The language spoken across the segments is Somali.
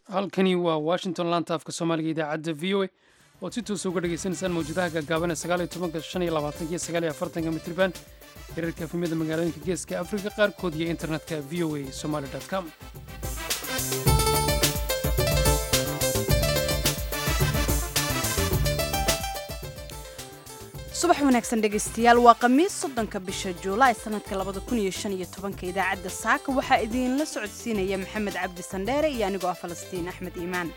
halkani waa washington laanta afka soomaaliga idaacadda v o a ood si toosa uga dhagaysanaysaan mawjadaha gaagaaban ee sagaal iyo tobanka shan iyo labaatanka iyo sagaal iyo afartanka mitriban hirarka efemyada magaalooyinka geeska afrika qaarkood iyo internetka v o a somaali com subax wanaagsan dhegaystayaal waa khamiis soddonka bisha juulaay sanadka labada kun iyo shan iyo tobanka idaacadda saaka waxaa idinla socodsiinaya maxamed cabdi sandheere iyo anigoo ah falastiin axmed iimaan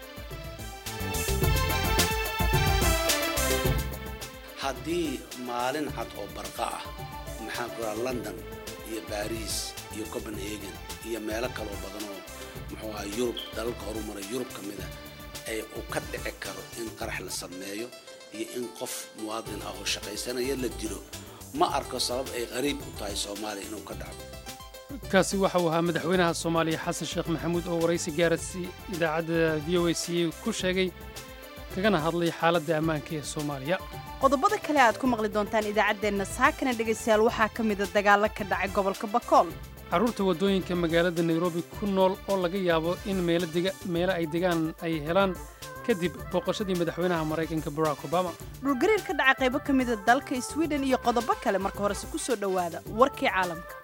haddii maalin cad oo barqa ah maxaan ku raha london iyo baariis iyo copenhagen iyo meelo kaloo badan oo muxuu aha yurub dalalka horumaray yurub ka mida ay uu ka dhici karo in qarax la sameeyo iyo in qof muwaadin ah oo shaqaysanaya la dilo ma arko sabab ay qariib u tahay soomaaliya inuu ka dhaco kaasi waxa uu ahaa madaxweynaha soomaaliya xasan sheekh maxamuud oo waraysi gaarasi idaacadda v o a c ku sheegay kagana hadlay xaaladda ammaanka ee soomaaliya qodobada kale aad ku maqli doontaan idaacaddeenna saakana dhegaystayaal waxaa ka mida dagaalo ka dhacay gobolka bakool carruurta waddooyinka magaalada nairobi ku nool oo laga yaabo in meelo ay degaan ay helaan kadib booqashadii madaxweynaha maraykanka barack obama dhulgariir ka dhaca qaybo ka mida dalka sweden iyo qodobo kale marka horese ku soo dhowaada warkii caalamka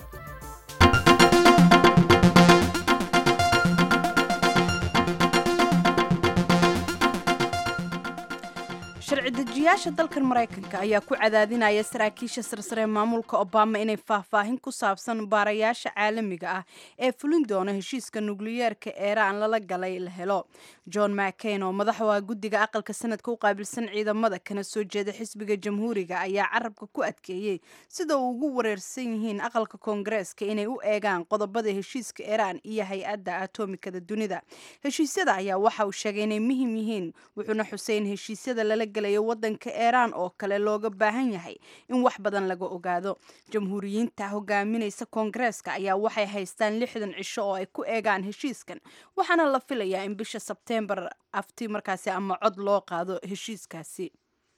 sharci dejiyaasha dalkan maraykanka ayaa ku cadaadinaya saraakiisha sarsare maamulka obama inay faahfaahin ku saabsan baarayaasha caalamiga ah ee fulin doona heshiiska nukliyeerka eeraan lala galay la helo john mccain oo madaxda guddiga aqalka sanadka u qaabilsan ciidamada kana soo jeeda xisbiga jamhuuriga ayaa carabka ku adkeeyey sida uu ugu wareersan yihiin aqalka koongareeska inay u eegaan qodobada heshiiska eeraan iyo hay-adda atomikada dunida heshiisyada ayaa waxa uu sheegay inay muhim yihiin wuxuuna xuseyn heshiisyada lala wadanka eeraan oo kale looga baahan yahay in wax badan laga ogaado jamhuuriyiinta hogaaminaysa koongareeska ayaa waxay haystaan lixdan cisho oo ay ku eegaan heshiiskan waxaana la filayaa in bisha sebteembar afti markaasi ama cod loo qaado heshiiskaasi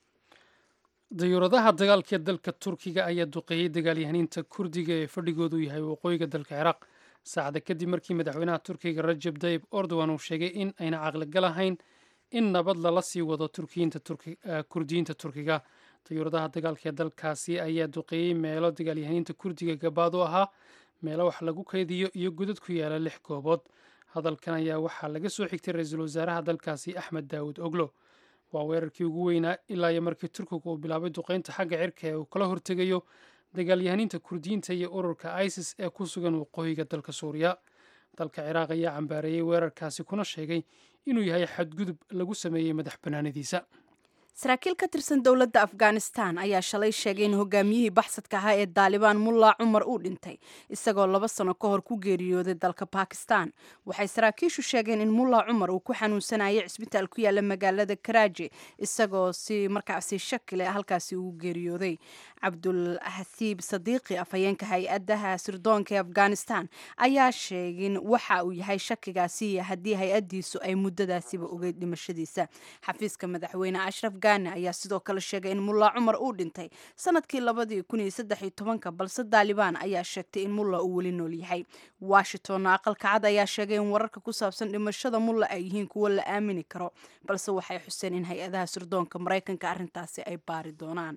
dayuuradaha dagaalka ee dalka turkiga ayaa duqeeyey dagaalyahaniinta kurdiga ee fadhigoodu yahay waqooyiga dalka ciraaq saacada kadib markii madaxweynaha turkiga rajab tayib erdogan uu sheegay in ayna caqligal ahayn in nabad lala sii wado kurdiyiinta turkiga dayuuradaha dagaalka ee dalkaasi ayaa duqeeyey meelo dagaalyahaniinta kurdiga gabaad u ahaa meelo wax lagu kaydiyo iyo godad ku yaala lix goobood hadalkan ayaa waxaa laga soo xigtay ra-iisul wasaaraha dalkaasi axmed daawud oglo waa weerarkii ugu weynaa ilaa iyo markii turkiga uu bilaabay duqeynta xagga cirka ee uu kala hortegayo dagaalyahaniinta kurdiyiinta iyo ururka isis ee ku sugan waqooyiga dalka suuriya dalka ciraaq ayaa cambaareeyey weerarkaasi kuna sheegay inuu yahay xadgudub lagu sameeyey madax bannaanidiisa saraakiil ka tirsan dowladda afghanistan ayaa shalay sheegay in hogaamiyihii baxsadka ahaa ee daalibaan mulla cumar uu dhintay isagoo laba sano ka hor ku geeriyooday dalka bakistan waxay saraakiishu sheegeen in mulla cumar uu ku xanuunsanayay cisbitaal ku yaala magaalada karaaji isagoo si markaasi shakile halkaasi ugu geeriyooday cabdul hasiib sadiiqi afhayeenka hay-adaha sirdoonka ee afghanistan ayaa sheegin waxa uu yahay shakigaasi haddii hay-adiisu ay muddadaasiba ogeyd dhimashadiisa xafiiska madaxweyne ashraf gane ayaa sidoo kale sheegay in mulla cumar uu dhintay sanadkii labadii kun iyo saddex iyo tobanka balse daalibaan ayaa sheegtay in mulla uu weli nool yahay washingtonna aqalka cad ayaa sheegay in wararka ku saabsan dhimashada mulla ay yihiin kuwo la aamini karo balse waxay xuseen in hay-adaha sirdoonka maraykanka arrintaasi ay baari doonaan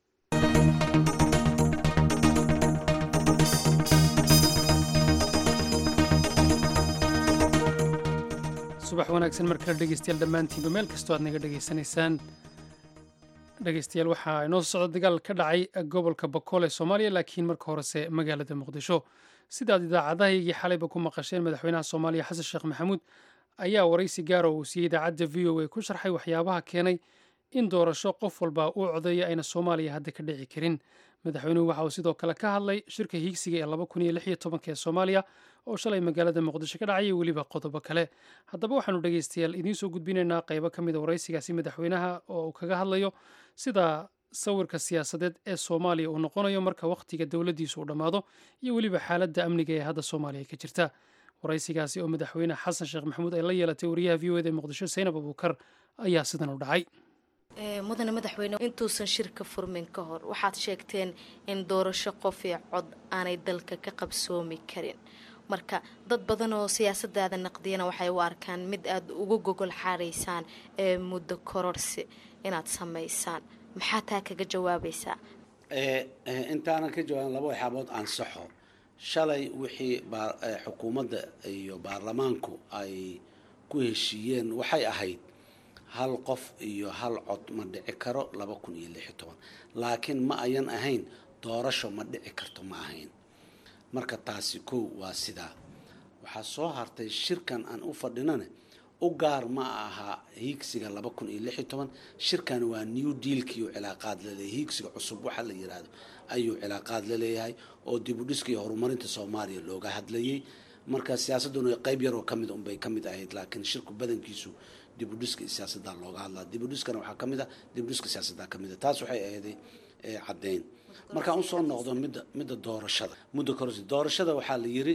subax wanaagsan mar kale dhegeystayaal dhammaantiinba meel kastoo aad naga dhegaysanaysaan dhegeystayaal waxaa inoo socda dagaal ka dhacay gobolka bakool ee soomaaliya laakiin marka horese magaalada muqdisho sidaad idaacadahaygii xalayba ku maqasheen madaxweynaha soomaaliya xasan sheekh maxamuud ayaa waraysi gaara uu siiyey idaacadda v o a ku sharxay waxyaabaha keenay in doorasho qof walba uu codeeya ayna soomaaliya hadda ka dhici karin madaxweynuhu waxa uu sidoo kale ka hadlay shirka hiigsiga ee laba kun iyo lix iyo tobanka ee soomaaliya oo shalay magaalada muqdisho ka dhacayay weliba qodobo kale haddaba waxaanu dhegeystayaal idiin soo gudbinaynaa qaybo ka mid a waraysigaasi madaxweynaha oo uu kaga hadlayo sida sawirka siyaasadeed ee soomaaliya uu noqonayo marka wakhtiga dowladdiisu uu dhammaado iyo weliba xaaladda amniga ee hadda soomaaliya ka jirta waraysigaasi oo madaxweyne xasan sheekh maxamuud ay la yeelatay wariyaha v o eda ee muqdisho saynab abuukar ayaa sidan u dhacay mudane madaxweyne intuusan shirka furmin ka hor waxaad sheegteen in doorasho qof iyo cod aanay dalka ka qabsoomi karin marka dad badan oo siyaasadaada naqdiyana waxay u arkaan mid aada uga gogol xaaraysaan ee muddo kororsi inaad samaysaan maxaa taa kaga jawaabaysaa intaanan ka jawaabin laba waxyaabood ansaxo shalay wixii xukuumadda iyo baarlamaanku ay ku heshiiyeen waxay ahayd hal qof iyo hal cod ma dhici karo laba kun iyo lix iyo toban laakiin ma ayan ahayn doorasho ma dhici karto ma ahayn marka taasi kow waa sidaa waxaa soo hartay shirkan aan u fadhinane u gaar ma aha hiigsiga laba kun iyo lix iyo toban shirkan waa new dealkiiuu cilaaqaad laleeyahay hiigsiga cusub waxa la yidhaahdo ayuu cilaaqaad la leeyahay oo dibudhiska iyo horumarinta soomaaliya looga hadlayay marka siyaasaduna qeyb yaroo kamid unbay ka mid ahayd laakiin shirku badankiisu dibudhiska iyo siyaasaddaa looga hadlaa dibudhiskana waxaa ka mid a dibudhiska siyaasaddaa ka mid a taas waxay ahayday caddeyn markaan usoo noqdo midda midda doorashada muddo kororsi doorashada waxaa la yiri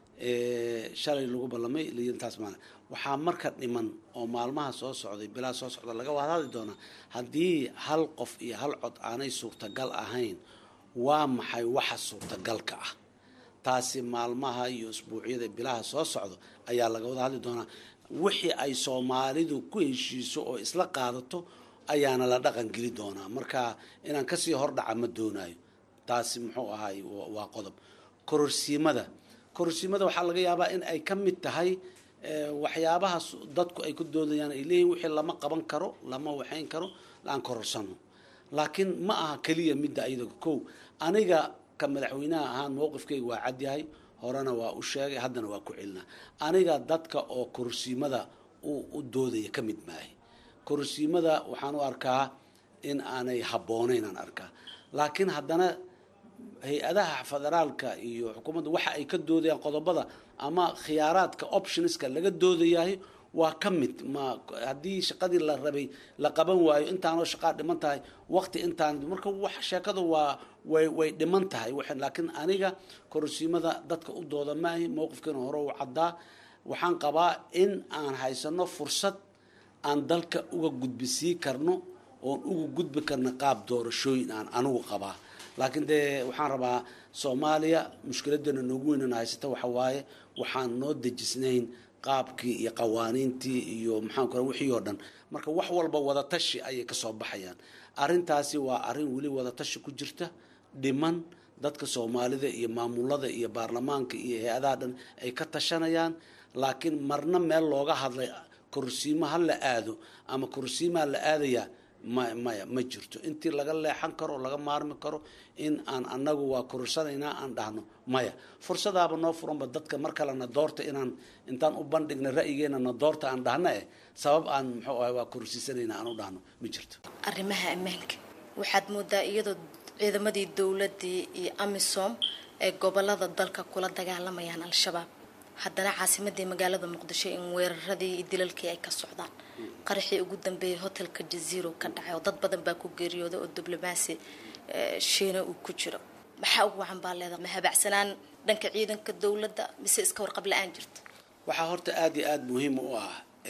shalay lagu ballamay layiri taas maana waxaa marka dhiman oo maalmaha soo socday bilaa soo socda laga wada hadli doonaa haddii hal qof iyo hal cod aanay suurtagal ahayn waa maxay waxa suurtagalka ah taasi maalmaha iyo isbuucyada bilaha soo socdo ayaa laga wada hadli doonaa wixii ay soomaalidu ku heshiiso oo isla qaadato ayaana la dhaqan geli doonaa marka inaan kasii hordhaca ma doonayo taasi muxuu ahay waa qodob kororsiimada kororsiimada waxaa laga yaabaa in ay ka mid tahay waxyaabaha dadku ay ku doodayaan ay leeyihin wixii lama qaban karo lama waxayn karo aan kororsano laakiin ma aha keliya midda ayada kow aniga ka madaxweynaha ahaan mowqifkayga waa cadyahay horena waa u sheegay haddana waa ku celinaa aniga dadka oo kororsiimada u doodaya ka mid maahay kororsiimada waxaan u arkaa in aanay habboonayn aan arkaa laakiin haddana hay-adaha federaalka iyo xukuumadda waxa ay ka doodayaan qodobada ama khiyaaraadka optionska laga doodayahay waa ka mid ma haddii shaqadii la rabay la qaban waayo intaanoo shaqaa dhiman tahay waqti intaan marka wax sheekadu waa way way dhiman tahay laakiin aniga kororsiimada dadka u dooda maahi mowqifkeena hore u caddaa waxaan qabaa in aan haysano fursad aan dalka uga gudbisii karno oon uga gudbi karno qaab doorashooyin aan anigu qabaa laakiin dee waxaan rabaa soomaaliya mushkiladeena noogu weynana haysata waxa waaye waxaan noo dejisnayn qaabkii iyo qawaaniintii iyo maxaan ku wixii oo dhan marka wax walba wadatashi ayay kasoo baxayaan arrintaasi waa arrin weli wadatashi ku jirta dhiman dadka soomaalida iyo maamulada iyo baarlamaanka iyo hay-adaha dhan ay ka tashanayaan laakiin marna meel looga hadlay korsiimo ha la aado ama korsiimaa la aadayaa ma maya ma jirto intii laga leexan karo oo laga maarmi karo in aan anagu waa korursanaynaa aan dhahno maya fursadaaba noo furanba dadka mar kalena doorta inaan intaan u bandhigna ra'yigeena na doorta aan dhahna eh sabab aan muxuu ahay waa kororsiisanaynaa aan u dhahno ma jirto arrimaha ammaanka waxaad moodaa iyadoo ciidamadii dowladii iyo amisom ee gobolada dalka kula dagaalamayaan al-shabaab haddana caasimadii magaalada muqdisho in weeraradii iyo dilalkii ay ka socdaan qaraxii ugu dambeeyay hotelka jaziiro ka dhacay oo dad badan baa ku geeriyooday oo diblomaasi shiina uu ku jiro maxaa ugu wacan baa leedahay ma habacsanaan dhanka ciidanka dowladda mise iska warqab la-aan jirta waxaa horta aada iyo aada muhiim u ah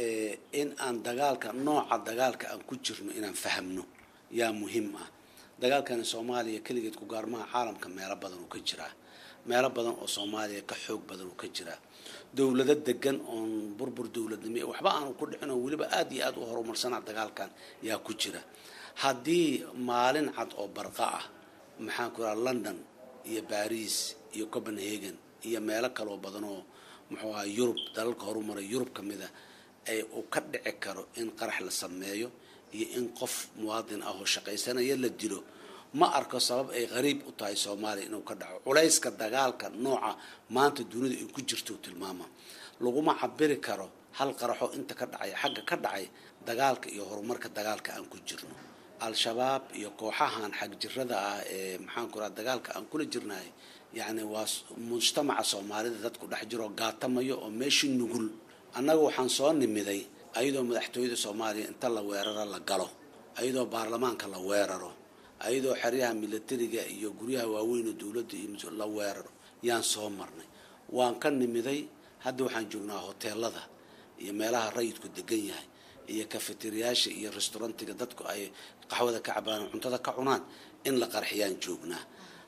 in aan dagaalka nooca dagaalka aan ku jirno inaan fahamno yaa muhiim ah dagaalkani soomaaliya keligeed ku gaarmaha caalamka meelo badan uu ka jiraa meelo badan oo soomaaliya ka xoog badan uu ka jiraa dowlado degan oon burbur dowladnimo waxba aanu ku dhicin oo weliba aada iyo aada u horumarsanaa dagaalkan yaa ku jira haddii maalin cad oo barqa ah maxaan ku raha london iyo baris iyo copenhagen iyo meelo kaloo badan oo muxuu aha yurub dalalka horumaray yurub ka mida ay uu ka dhici karo in qarax la sameeyo iyo in qof muwaadin ah oo shaqaysanaya la dilo ma arko sabab ay qariib u tahay soomaaliya inuu ka dhaco culayska dagaalka nooca maanta dunida ay ku jirto tilmaama laguma cabiri karo hal qaraxo inta ka dhacay xagga ka dhacay dagaalka iyo horumarka dagaalka aan ku jirno al-shabaab iyo kooxahan xagjirada ah ee maxaan ku raha dagaalka aan kula jirnahay yacni waa mujtamaca soomaalida dadku dhex jiroo gaatamayo oo meeshii nugul annaga waxaan soo nimiday ayadoo madaxtooyada soomaaliya inta la weeraro la galo ayadoo baarlamaanka la weeraro ayadoo xeryaha milatariga iyo guryaha waaweyn oo dowladda iyo la weeraro yaan soo marnay waan ka nimiday hadda waxaan joognaa hoteelada iyo meelaha rayidku degan yahay iyo kafeteriyaasha iyo restaurantiga dadku ay qaxwada ka cabaan cuntada ka cunaan in la qarxiyaan joognaa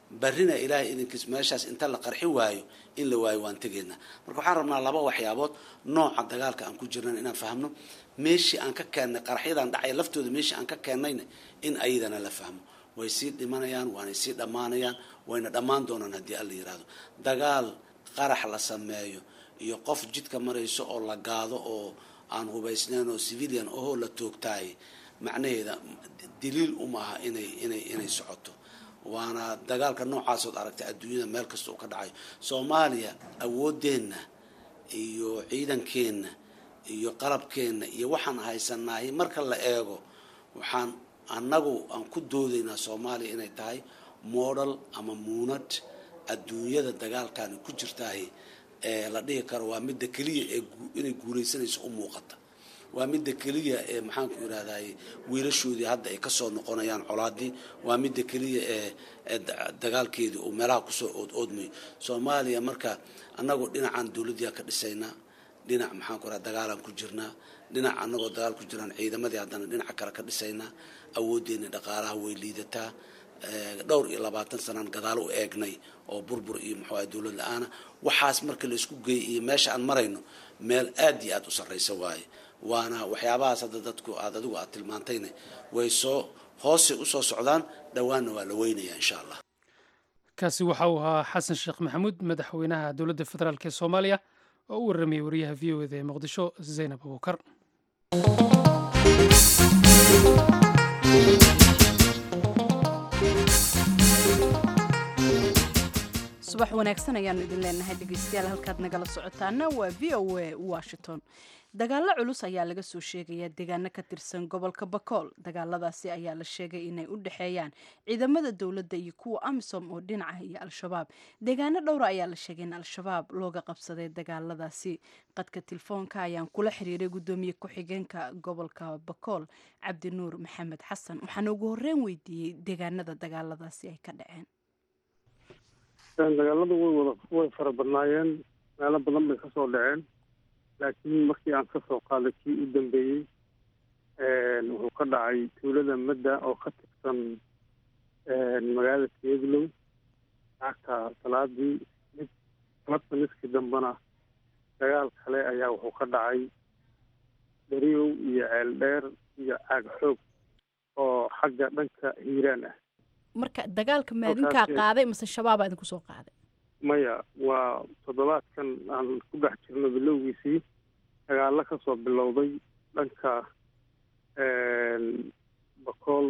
barrina ilaahay idinkiis meeshaas inta la qarxi waayo in la waayo waan tegaynaa marka waxaan rabnaa laba waxyaabood nooca dagaalka aan ku jirnan inaan fahmno meeshii aan ka keennay qaraxyadan dhacaya laftooda meeshii aan ka keennayna in ayadana la fahmo way sii dhimanayaan waanay sii dhammaanayaan wayna dhammaan doonaan haddii alla yidhaahdo dagaal qarax la sameeyo iyo qof jidka marayso oo la gaado oo aan hubaysnayn oo civilian ohoo la toogtaayay macnaheeda daliil uma aha inay inay inay socoto waana dagaalka noocaasood aragtay adduunyada meel kasta uu ka dhacayo soomaaliya awooddeenna iyo ciidankeenna iyo qalabkeenna iyo waxaan haysanahay marka la eego waxaan annagu aan ku doodaynaa soomaaliya inay tahay model ama muunad adduunyada dagaalkani ku jirtahay ee la dhihi karo waa midda keliya ee inay guulaysanayso u muuqata waa midda keliya ee maxaanku irahday wiilashoodii hadda ay kasoo noqonayaan colaadii waa midda keliya ee dagaalkeedii uu meelaha kusoo ood oodmayo soomaaliya marka annagoo dhinacaan dowladdiia ka dhisaynaa dhinac maxaanku iraha dagaalaan ku jirnaa dhinac annagoo dagaal ku jiraan ciidamadii haddana dhinaca kale ka dhisaynaa awooddeena dhaqaalaha way liidataa dhowr iyo labaatan sanaan gadaal u eegnay oo burbur iyo muxuu ahay dowlad la-aana waxaas marka la isku geeyay iyo meesha aan marayno meel aad iyo aad u sarraysa waaye waana waxyaabahaas hadda dadku aad adigu aad tilmaantayna way soo hoosay usoo socdaan dhowaanna waa la weynayaa insha allah kaasi waxa uu ahaa xasan sheekh maxamuud madaxweynaha dowladda federaalk ee soomaaliya oo u warramayay wariyaha v o eda ee muqdisho zaynab abuukar subax wanaagsan ayaanu idin leenahay dhegeystayaal halkaad nagala socotaana waa v o a washington dagaallo culus ayaa laga soo sheegayaa deegaano ka tirsan gobolka bakool dagaaladaasi ayaa la sheegay inay u dhexeeyaan ciidamada dowladda iyo kuwa amisom oo dhinaca iyo al-shabaab deegaano dhowra ayaa la sheegay in al-shabaab looga qabsaday dagaaladaasi qadka telefoonka ayaan kula xiriiray guddoomiye ku-xigeenka gobolka bakool cabdinuur maxamed xasan waxaana ugu horreyn weydiiyey deegaanada dagaaladaasi ay ka dhaceen dagaaladu way wada way fara badnaayeen meelo badan bay kasoo dhaceen laakiin markii aan kasoo qaaday kii u dambeeyey wuxuu ka dhacay tuulada madda oo ka tirsan magaalada teeglow lacagta salaadii mid labta niskii dambena dagaal kale ayaa wuxuu ka dhacay dariyow iyo ceeldheer iyo caag xoog oo xagga dhanka hiiraan ah marka dagaalka maadinkaa qaaday mase shabaabaa idinku soo qaaday maya waa toddobaadkan aan ku dhex jirno bilowgiisii dagaallo ka soo bilowday dhanka bakool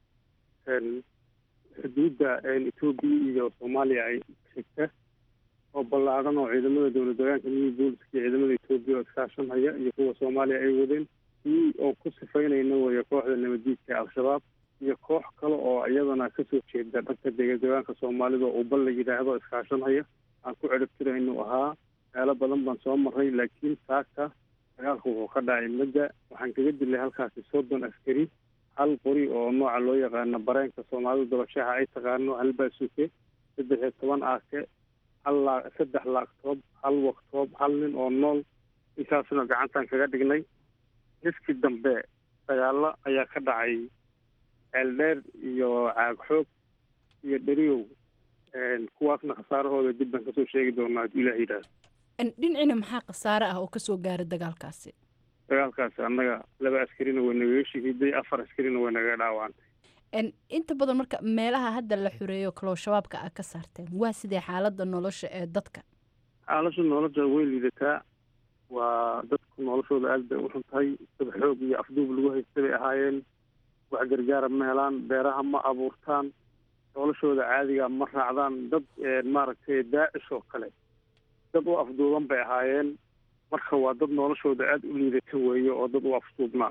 xuduudda etoobiya iyo soomaaliya ay xigta oo ballaadhan oo ciidamada dowlad deegaanka new booliska iyo ciidamada etoobiya oo iskaashanhaya iyo kuwa soomaaliya ay wadeen kii oo ku sifaynayna weeye kooxda nabaddiidka ee al-shabaab iyo koox kale oo iyadana kasoo jeeda dhanka deegadegaanka soomaalida oo bal la yidhaahdo iskaashanhaya aan ku ciribtira inuu ahaa meelo badan baan soo marray laakiin saaka dagaalku wuxuu ka dhacay madda waxaan kaga dilay halkaasi soddon askari hal qori oo nooca loo yaqaano bareenka soomaalida dabashaha ay taqaano hal baasuke saddex iyo toban aake hal laa saddex laagtoob hal waktoob hal nin oo nool intaasna gacantaan kaga dhignay niskii dambe dagaallo ayaa ka dhacay ceeldheer iyo caag xoog iyo dheriyow kuwaasna khasaarahooda dib baan kasoo sheegi doonaa hadduu ilaah yidhaahdo dhinacina maxaa khasaare ah oo kasoo gaaray dagaalkaasi dagaalkaasi annaga laba askarina way nagaga shahiiday afar askarina way nagaga dhaawacantay inta badan marka meelaha hadda la xureeyo kaloo shabaabka a ka saarteen waa sidee xaaladda nolosha ee dadka xaalasha nolosha way liidataa waa dadku noloshooda aad bay u xun tahay dad xoog iyo afduub lagu haysta bay ahaayeen wax gargaara ma helaan beeraha ma abuurtaan noloshooda caadiga ma raacdaan dad maaragtay daacish oo kale dad u afduuban bay ahaayeen marka waa dad noloshooda aada u liidata weeye oo dad u afduubnaa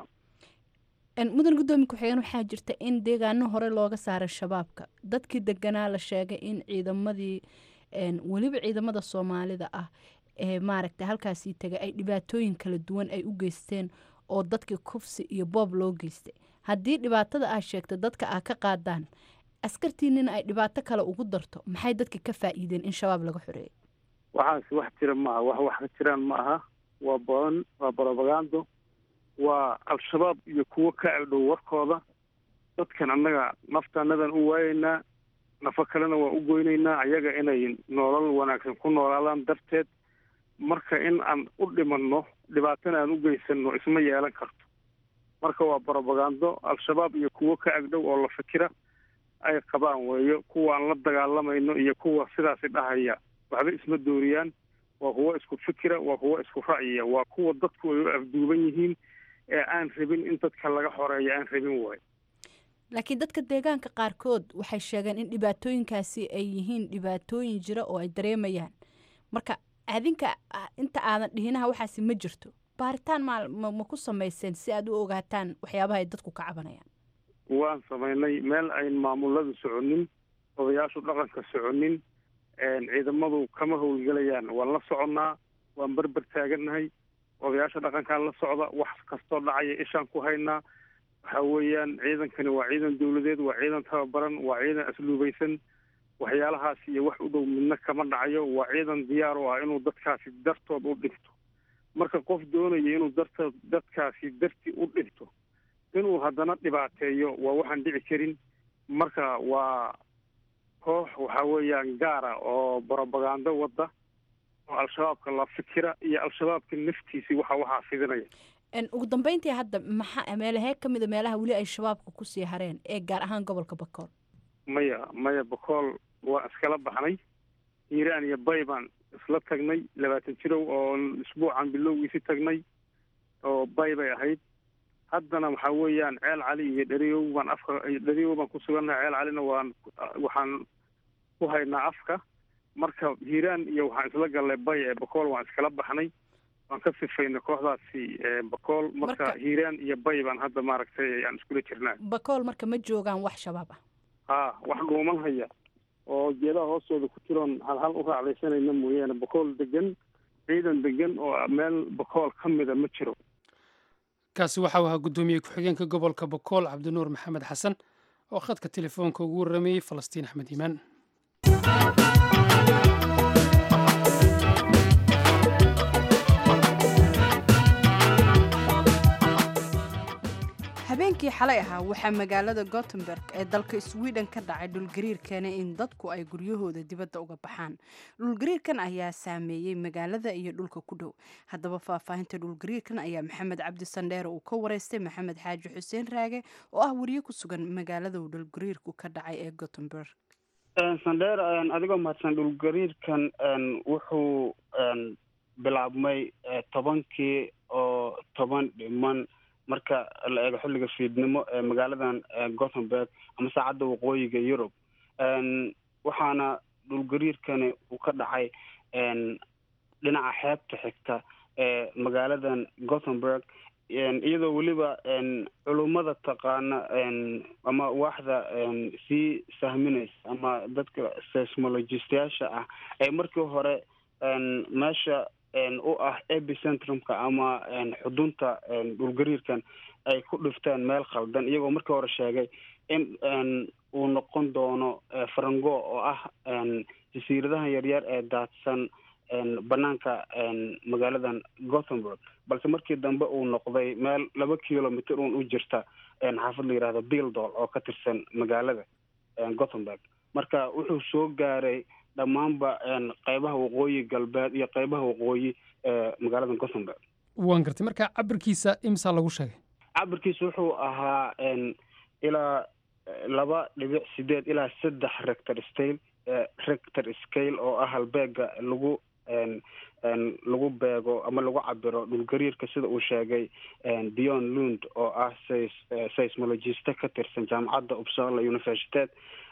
mudan guddoomiye ku-xigeen waxaa jirta in deegaano hore looga saaray shabaabka dadkii deganaa la sheegay in ciidamadii weliba ciidamada soomaalida ah ee maaragtay halkaasii tegay ay dhibaatooyin kala duwan ay u geysteen oo dadkii kufsi iyo boob loo geystay haddii dhibaatada aa sheegta dadka aa ka qaadaan askartiinina ay dhibaato kale ugu darto maxay dadka ka faa'iideen in shabaab laga xoreeyo waxaas wax jira ma aha wax wax ka jiraan ma aha waa badan waa brobagando waa al-shabaab iyo kuwo ka agdhow warkooda dadkan annaga naftaanadan u waayeynaa nafo kalena waa u goynaynaa ayaga inay nolol wanaagsan ku noolaadaan darteed marka in aan u dhimanno dhibaatana aan u geysanno isma yeelan karto marka waa brobagando al-shabaab iyo kuwo ka agdhow oo la fikira ay qabaan weeyo kuwa aan la dagaalamayno iyo kuwa sidaasi dhahaya waxba isma dooriyaan waa kuwo isku fikira waa kuwo isku ra'yiya waa kuwa dadku ay u afduuban yihiin ee aan rabin in dadka laga xoreeyo aan rabin waayo laakiin dadka deegaanka qaarkood waxay sheegeen in dhibaatooyinkaasi ay yihiin dhibaatooyin jira oo ay dareemayaan marka adinka inta aadan dhihinaha waxaasi ma jirto baaritaan ma ma ku samayseen si aad u ogaataan waxyaabaha ay dadku ka cabanayaan waan samaynay meel ayn maamuladu soconin odayaashu dhaqanka soconin ciidamadu kama howlgelayaan waan la soconnaa waan berber taagannahay odayaasha dhaqankaan la socda wax kastoo dhacaya ishaan ku haynaa waxa weeyaan ciidankani waa ciidan dawladeed waa ciidan tababaran waa ciidan asluubaysan waxyaalahaas iyo wax u dhow midna kama dhacayo waa ciidan diyaar u ah inuu dadkaasi dartood u dhinto marka qof doonaya inuu dartood dadkaasi darti u dhinto inuu haddana dhibaateeyo waa waxaan dhici karin marka waa koox waxa weeyaan gaara oo brobagando wadda oo al-shabaabka la fikira iyo al-shabaabka naftiisii waxa waxaa fidinaya ugu dambeyntii hadda maxaa meelahee ka mida meelaha weli ay shabaabka kusii hareen ee gaar ahaan gobolka bakool maya maya bakool waa iskala baxnay hiiraan iyo bay baan isla tagnay labaatan jirow oo isbuucan bilowgiisi tagnay oo bay bay ahayd haddana waxaa weeyaan ceel cali iyo dheriyow baan afka dheriyow baan ku sugannahay ceel calina waan waxaan ku haynaa afka marka hiiraan iyo waxaan isla gallay bay ee bakool waan iskala baxnay waan ka sifaynay kooxdaasi bakool marka hiiraan iyo bay baan hadda maaragtay aan iskula jirnaa bakool marka ma joogaan wax shabaab ah ha wax dhuuman haya oo geedaha hoostooda ku jiroon hal hal u raacdaysanayna mooyaane bakool degan ciidan degan oo meel bakool ka mida ma jiro kaasi waxau ahaa guddoomiye ku-xigeenka gobolka bakool cabdinuur maxamed xasan oo khadka telefoonka ugu warrameeyey falastiin axmed iimaan habeenkii xalay ahaa waxaa magaalada gotemburg ee dalka sweden ka dhacay dhulgariir keenay in dadku ay guryahooda dibadda uga baxaan dhulgariirkan ayaa saameeyey magaalada iyo dhulka ku dhow haddaba faahfaahinta dhulgariirkan ayaa maxamed cabdi sandheere uu ka wareystay maxamed xaaji xuseen raage oo ah wariye ku sugan magaalada uu dhulgariirku ka dhacay ee gotemburg sandheer adigoo mahadsan dhulgariirkan wuxuu bilaabmay tobankii oo toban dhiman marka la eego xilliga fiidnimo ee magaaladan gothenburg ama saacadda waqooyiga yurub waxaana dhulgariirkani uu ka dhacay dhinaca xeebta xigta ee magaaladan gothenburg iyadoo weliba culummada taqaana ama waaxda sii sahminaysa ama dadka seismologistayaasha ah ee markii hore meesha u ah epicentrumka ama xudunta dhulgariirkan ay ku dhifteen meel khaldan iyagoo markii hore sheegay in uu noqon doono farango oo ah jasiiradahan yaryar ee daadsan banaanka magaaladan gothenburg balse markii dambe uu noqday meel laba kilomitr un u jirta xaafad la yihahdo bildol oo ka tirsan magaalada gothenburg marka wuxuu soo gaaray dhammaanba qeybaha waqooyi galbeed iyo qeybaha waqooyi ee magaalada gothenburg waan gartay marka cabirkiisa imsaa lagu sheegay cabirkiisa wuxuu ahaa ilaa laba dhibic sideed ilaa saddex rector scale rector scale oo ah halbeega lagu lagu beego ama lagu cabiro dhulgariirka sida uu sheegay dion lund oo ah seismologiste ka tirsan jaamacadda uppsala universitet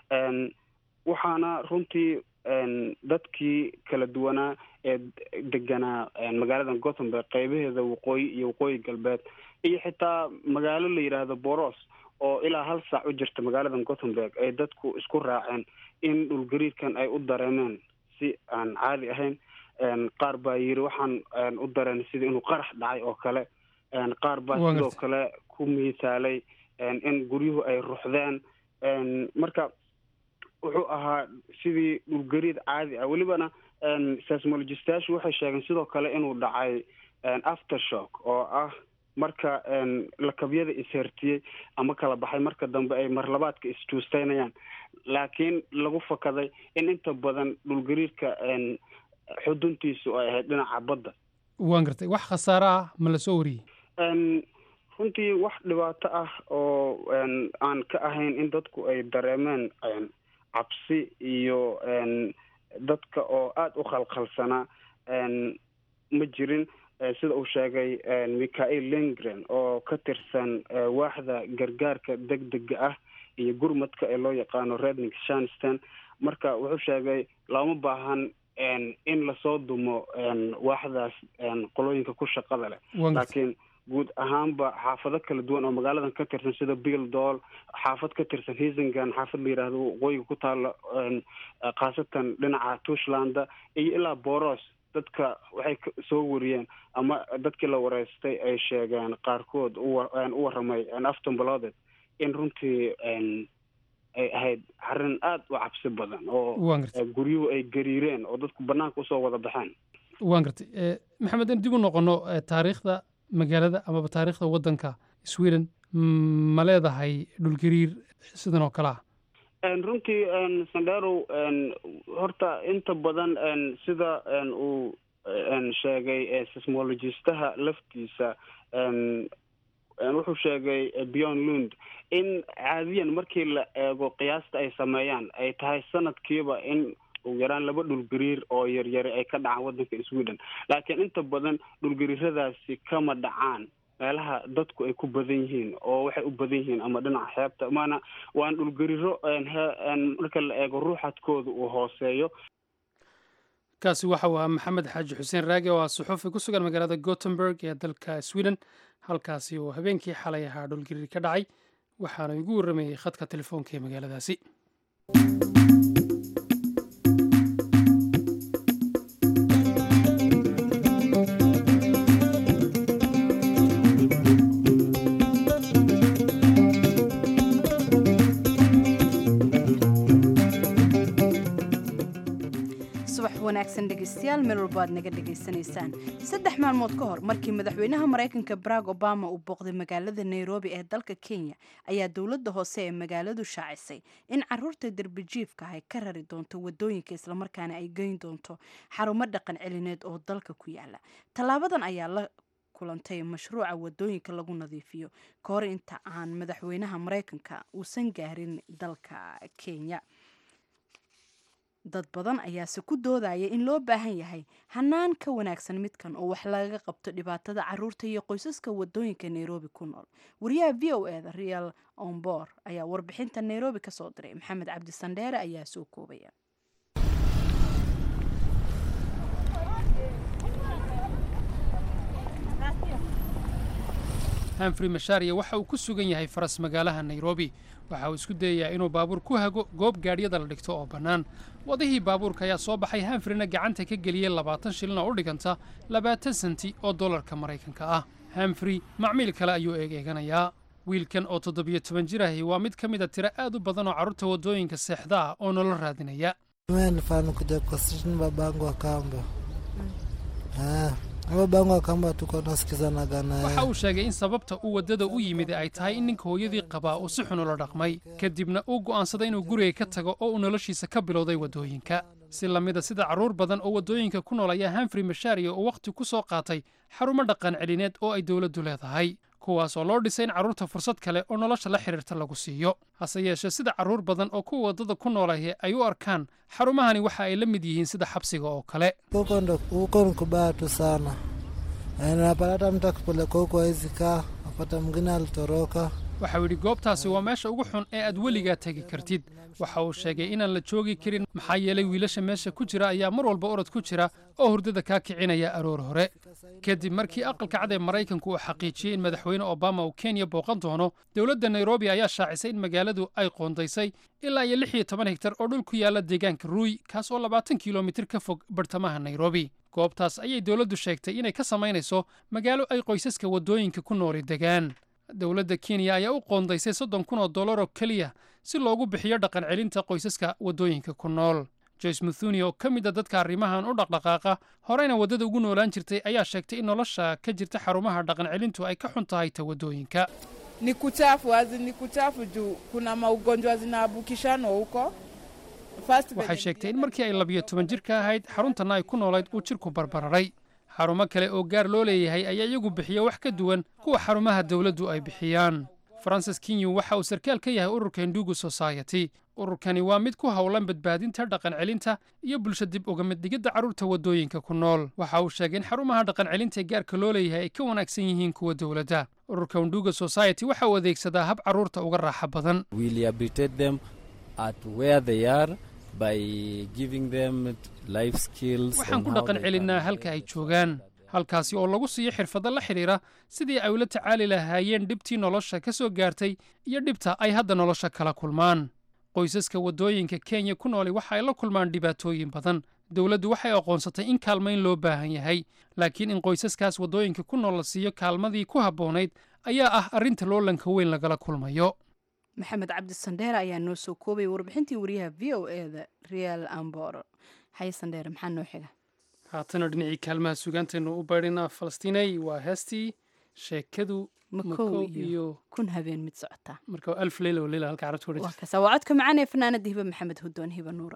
waxaana runtii dadkii kala duwanaa ee deganaa magaalada gothenburg qeybaheeda waqooyi iyo waqooyi galbeed iyo xitaa magaalo la yidhaahdo boros oo ilaa hal saac u jirta magaalada gothenburg ay dadku isku raaceen in dhulgariirkan ay u dareemeen si aan caadi ahayn qaar baa yiri waxaan u dareen sida inuu qarax dhacay oo kale qaar baa sidoo kale ku miisaalay in guryuhu ay ruxdeen marka wuxuu ahaa sidii dhulgariid caadi ah welibana seismologistayaashu waxay sheegeen sidoo kale inuu dhacay aftershock oo ah marka lakabyada ishertiyey ama kala baxay marka dambe ay marlabaadka isjuusteynayaan laakiin lagu fakaday in inta badan dhulgariirka xuduntiisu ay ahayd dhinaca badda waan gartay wax khasaare ah ma la soo wariyey runtii wax dhibaato ah oo aan ka ahayn in dadku ay dareemeen cabsi iyo dadka oo aada u khalkhalsanaa ma jirin sida uu sheegay michael lingren oo ka tirsan waaxda gargaarka degdega ah iyo gurmadka ee loo yaqaano redning shanston marka wuxuu sheegay looma baahan in lasoo dumo waaxdaas qolooyinka ku shaqada leh laakiin guud ahaanba xaafado kala duwan oo magaaladan ka tirsan sida bill dool xaafad ka tirsan hisingan xaafad la yidhaahdo waqooyiga ku taalo khaasatan dhinaca tushland iyo ilaa boros dadka waxay soo wariyeen ama dadkii la wareystay ay sheegeen qaarkood u waramay afton balooded in runtii ay ahayd arrin aada u cabsi badan oo guryuhu ay gariireen oo dadku banaanka usoo wada baxeen waan gartay maxamed in dib u noqono taariikhda magaalada amaba taariikhda waddanka sweden ma leedahay dhulgariir sidan oo kale ah runtii sandherow horta inta badan sida uu sheegay sismologistaha laftiisa wuxuu sheegay beyond lund in caadiyan markii la eego qiyaasta ay sameeyaan ay tahay sanadkiiba in ugu yaraan laba dhulgariir oo yaryari ay ka dhacaan waddanka sweden laakiin inta badan dhulgariiradaasi kama dhacaan meelaha dadku ay ku badan yihiin oo waxay u badan yihiin ama dhinaca xeebta maana waan dhulgariiro marka la eego ruuxadkooda uu hooseeyo kaasi waxa uu ahaa maxamed xaaji xuseen raage oo ah suxuufi ku sugan magaalada gothenburg ee dalka sweden halkaasi oo habeenkii xalay ahaa dhulgariir ka dhacay waxaana igu warramayey khadka telefoonka ee magaaladaasi wanaagsan dhegeystayaal meel walba aad naga dhegaysanaysaan saddex maalmood ka hor markii madaxweynaha maraykanka barack obama uu booqday magaalada nairobi ee dalka kenya ayaa dowladda hoose ee magaaladu shaacisay in caruurta derbijiifka ay ka rari doonto wadooyinka islamarkaana ay geyn doonto xarumo dhaqan celineed oo dalka ku yaala tallaabadan ayaa la kulantay mashruuca wadooyinka lagu nadiifiyo ka hor inta aan madaxweynaha maraykanka uusan gaarin dalka kenya dad badan ayaase ku doodaya in loo baahan yahay hanaan ka wanaagsan midkan oo wax lagaga qabto dhibaatada caruurta iyo qoysaska wadooyinka nairobi ku nool wariyaha v o eda real ombor ayaa warbixinta nairobi kasoo diray maxamed cabdi sandheere ayaa soo koobaya hanfrey mashaariya waxa uu ku sugan yahay faras magaalaha nairobi waxa uu isku dayayaa inuu baabuur ku hago goob gaadhyada la dhigto oo bannaan wadihii baabuurka ayaa soo baxay hanfreyna gacanta ka geliyey labaatan shilin oo u dhiganta labaatan senti oo dollarka maraykanka ah hanfrey macmiil kale ayuu eegeeganayaa wiilkan oo toddobiyo toban jir ahi waa mid ka mida tiro aad u badan oo carruurta waddooyinka seexda ah oo nolol raadinaya waxa uu sheegay in sababta uu waddada u yimid ay tahay in ninka hooyadii qabaa uu si xun ula dhaqmay kadibna uu go'aansaday inuu guriga ka tago oo uu noloshiisa ka bilowday waddooyinka si lamida sida carruur badan oo waddooyinka ku nool ayaa hanfrey mashaariya oo wakhti ku soo qaatay xarumo dhaqan celineed oo ay dowladdu leedahay kuwaas oo loo dhisay in carruurta fursad kale oo nolosha la xidhiirta lagu siiyo hase yeeshee sida carruur badan oo kuwa waddada ku noolahi ay u arkaan xarumahani waxa ay la mid yihiin sida xabsiga oo kale napata mtu akipeleka huko hawezi kaa, napata mwingine alitoroka. waxa uu yidhi goobtaasi waa meesha ugu xun ee aad weligaa tegi kartid waxa uu sheegay inaan la joogi karin maxaa yeelay wiilasha meesha ku jira ayaa mar walba orod ku jira oo hurdada kaa kicinaya aroor hore kadib markii aqalka cad ee maraykanku uu xaqiijiyey in madaxweyne obama uu kenya booqan doono dowladda nairobi ayaa shaacisay in magaaladu ay qoondaysay ilaa iyo lix iyo toban hegtar oo dhul ku yaala deegaanka ruuy kaas oo labaatan kilomitir ka fog bartamaha nairobi goobtaas ayay dowladdu sheegtay inay ka samaynayso magaalo ay qoysaska waddooyinka ku nooli degaan dowladda kenya ayaa u qoondaysay soddon kun oo dollar oo keliya si loogu bixiyo dhaqan celinta qoysaska waddooyinka ku nool joyce muthuni oo ka mid a dadka arrimahan u dhaqdhaqaaqa horeyna waddada ugu noolaan jirtay ayaa sheegtay in nolosha ka jirta xarumaha dhaqan celintu ay ka xun tahay ta waddooyinka ni kuchafu hazi ni kuchafu juu kuna maugonjwa zinaabukishano huko waxay sheegtay in markii ay labiyo toban jir ka ahayd xaruntanna ay ku noolayd uu jirku barbararay xarumo kale oo gaar loo leeyahay ayaa iyagu bixiya wax ka duwan kuwa xarumaha dawladdu ay bixiyaan francis kinyu waxa uu sarkaal ka yahay ururka hindugu society ururkani waa mid ku howlan badbaadinta dhaqan celinta iyo bulsho dib uga mid dhigidda carruurta waddooyinka ku nool waxa uu sheegay in xarumaha dhaqan celinta ee gaarka loo leeyahay ay ka wanaagsan yihiin kuwa dowladda ururka hinduga society waxa uu adeegsadaa hab carruurta uga raaxa badan waxaan ku dhaqan celinnaa halka ay joogaan halkaasi oo lagu siiyo xirfado la xidhiira sidii ay ula tacaali lahaayeen dhibtii nolosha ka soo gaartay iyo dhibta ay hadda nolosha kala kulmaan qoysaska waddooyinka kenya ku nooli waxa ay la kulmaan dhibaatooyin badan dowladdu waxay aqoonsatay in kaalmayn loo baahan yahay laakiin in qoysaskaas waddooyinka ku nool la siiyo kaalmadii ku habboonayd ayaa ah arrinta loolanka weyn lagala kulmayo maxamed cabdi sandheere ayaa noo soo koobaya warbixintii wariyaha v o e da real ambor haye sandheere maxaa noo xiga haatana dhinacii kaalmaha sugaantaynu u baydhinaa falastiinay waa heestii sheekadu makow iyo kun habeen mid socotaa marka alf leyla oo leyla halka carabta waa kaasa waa codka macaan ee fanaanada hiba maxamed hudoon hiba nuura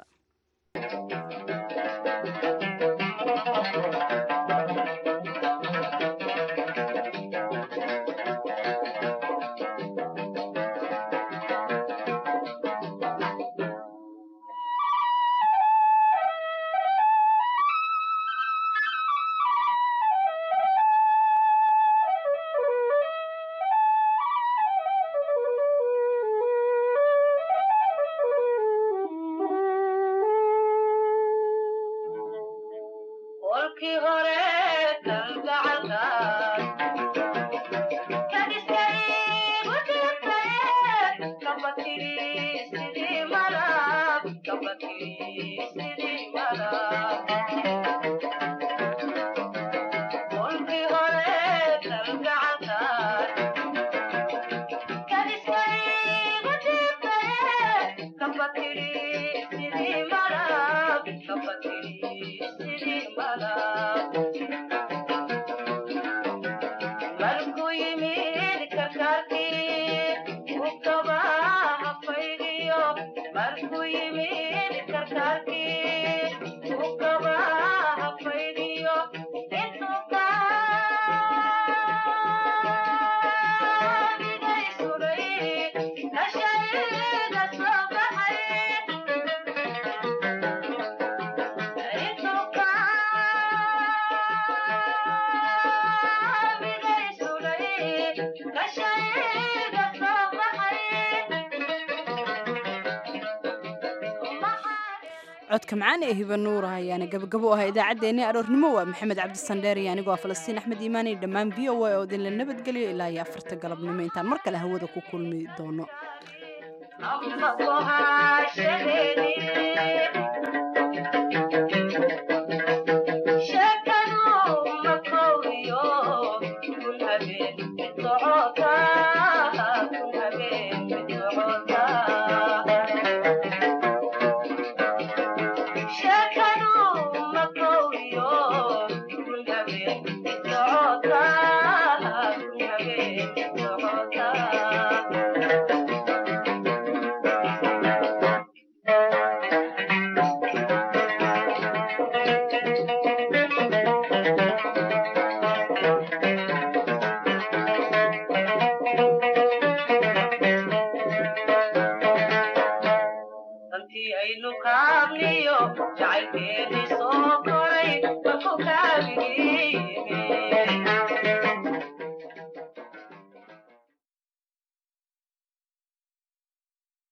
codka macaan ee hiba nuura ayaana gabagabo ahaa idaacaddeenii aroornimo waa maxamed cabdisandheer iyo anigoo falastiin axmed iimaani dhammaan v o a oo idinla nabadgeliyo ilaa iyo afarta galabnimo intaan mar kale hawada ku kulmi doono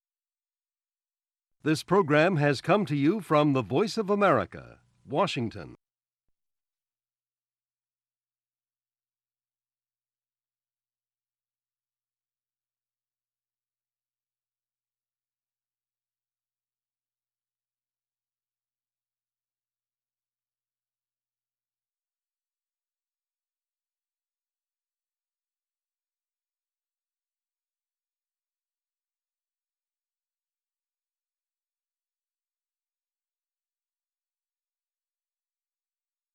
This program has come to you from the Voice of America, Washington.